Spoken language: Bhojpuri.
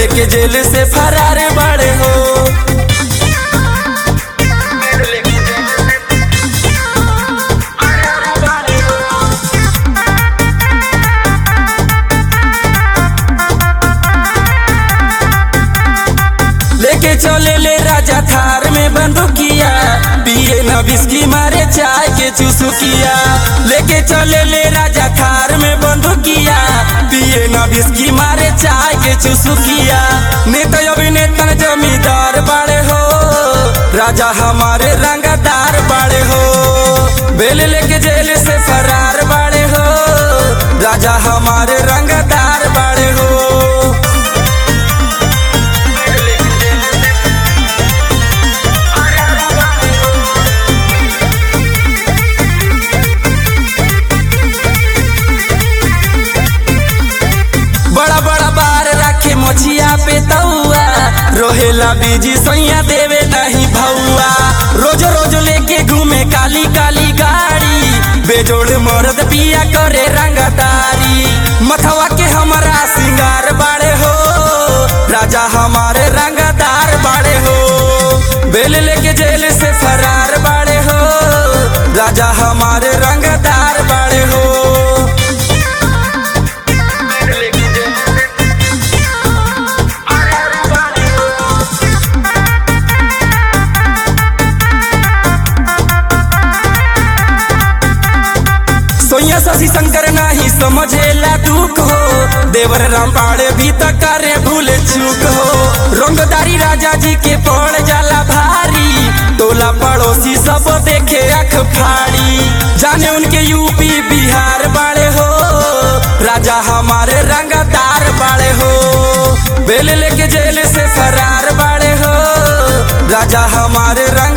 लेके जेल से फरार बाड़े हो लेके चले ले राजा थार में बंदूकिया पिए न बिस्की मारे चाय के चुसुकिया लेके चले ले राजा थार में बंदूकिया पिए न बिस्की मारे चाय के चुसुकिया नेता अभिनेता जमींदार बाड़े हो राजा हमारे रंगदार बाड़े हो बेल लेके जेल से फरार बाड़े हो राजा हमारे रंगदार बाड़े हो बड़ा बड़ा बार रखे मोचिया पे तौआ रोहेला बीजी सैया देवे नहीं भौआ रोज रोज लेके घूमे काली काली गाड़ी बेजोड़ मर्द पिया करे रंगदारी मथवा के हमारा सिंगार बाड़े हो राजा हमारे रंगदार बाड़े हो बेल लेके जेल से फरार बाड़े हो राजा हमारे रंगदार बाड़े हो सोया शशि शंकर नाही समझेला दुख हो देवर राम पाड़े भी त करे भूल चूक हो रंगदारी राजा जी के पड़ जाला भारी टोला पड़ोसी सब देखे अख फाड़ी जाने उनके यूपी बिहार बाड़े हो राजा हमारे रंगदार बाड़े हो बेल लेके जेल से फरार बाड़े हो राजा हमारे रंग